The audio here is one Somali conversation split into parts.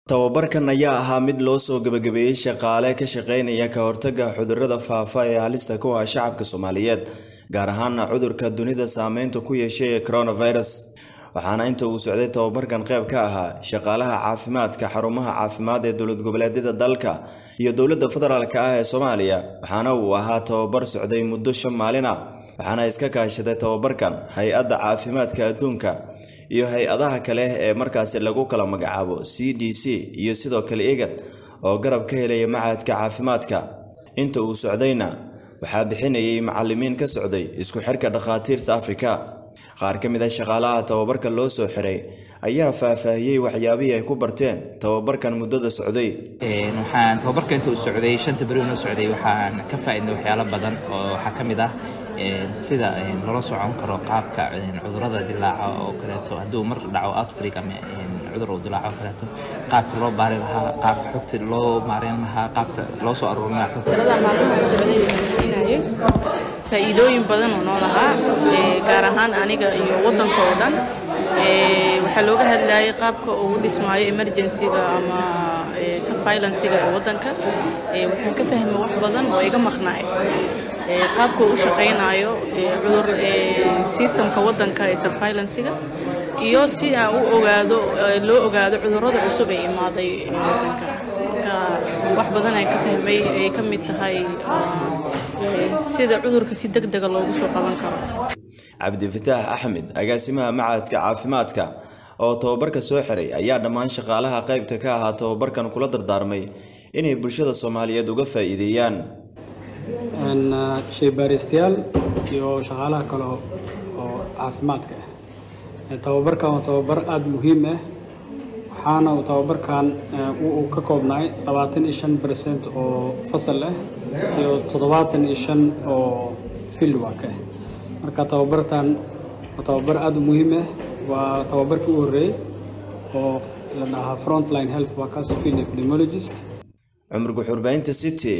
tababarkan ayaa ahaa mid loo soo gebagabeeyey shaqaale ka shaqeynaya ka hortagga cudurrada faafa ee halista ku ah shacabka soomaaliyeed gaar ahaana cudurka dunida saameynta ku yeeshay ee coronavirus waxaana inta uu socday tababarkan qayb ka ahaa shaqaalaha caafimaadka xarumaha caafimaad ee dowlad goboleedyada dalka iyo dowladda federaalk ah ee soomaaliya waxaana uu ahaa tababar socday muddo shan maalin ah waxaana iska kaashaday tababarkan hay-adda caafimaadka adduunka iyo hay-adaha kale ee markaasi lagu kala magacaabo c d c iyo sidoo kale egad oo garab ka helaya macahadka caafimaadka inta uu socdayna waxaa bixinayay macalimiin ka socday isku xirka dhakhaatiirta afrika qaar ka mid ah shaqaalaha tababarka loo soo xiray ayaa faahfaahiyey waxyaabihii ay ku barteen tababarkan muddada socday waxaan tababarka inta uu socday shanta beri inuu socday waxaan ka faa'iidnay waxyaalo badan oo waxaa ka mid ah sida loola socon karo qaabka cudurrada dilaaca oo kaleeto hadduu mar dhaco outbreak ama cudur uu dilaaco oo kaleeto qaabka loo baari lahaa qaabka xogta loo maareyn lahaa qaabka loo soo aruurin lahaa xogta maalmaha socday siinayay faa'iidooyin badan oo noo lahaa gaar ahaan aniga iyo waddanka oo dhan waxaa looga hadlayay qaabka uu dhismaayo emergencyga ama surveillancega ee waddanka waxaan ka fahmay wax badan oo iga maqnaay qaabka uu u shaqaynayo cudur systemka waddanka ee surveillancega iyo si aan u ogaado loo ogaado cudurrada cusub ee imaaday waddanka marka wax badan aan ka fahmay ay ka mid tahay sida cudurka si deg dega loogu soo qaban karo cabdifataax axmed agaasimaha macadka caafimaadka oo tababarka soo xiray ayaa dhammaan shaqaalaha qaybta ka ahaa tababarkan kula dardaarmay inay bulshada soomaaliyeed uga faa'iideeyaan shaybaaristayaal iyo shaqaalaha kale oo caafimaadka ah tababarkan waa tababar aada muhiim ah waxaana uu tababarkan uu ka koobnaay labaatan iyo shan bercent oo fasal ah iyo toddobaatan iyo shan oo fieldwork ah marka tababartan waa tababar aada u muhiim ah waa tababarkii u horreeyey oo la dhahaa frontline health workers field epidemiologist cumar guxurbaynta city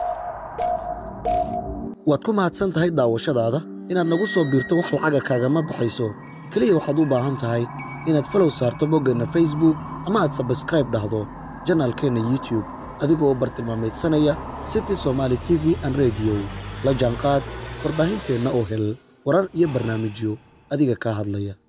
waad ku mahadsan tahay daawashadaada inaad nagu soo biirto wax lacaga kaagama baxayso keliya waxaad u baahan tahay inaad falow saarto boggeenna facebook ama aad sabskraib dhahdo janaalkeenna youtube adigoo bartilmaamaydsanaya city somaali t v an rediyo la jaanqaad warbaahinteenna oo hel warar iyo barnaamijyo adiga kaa hadlaya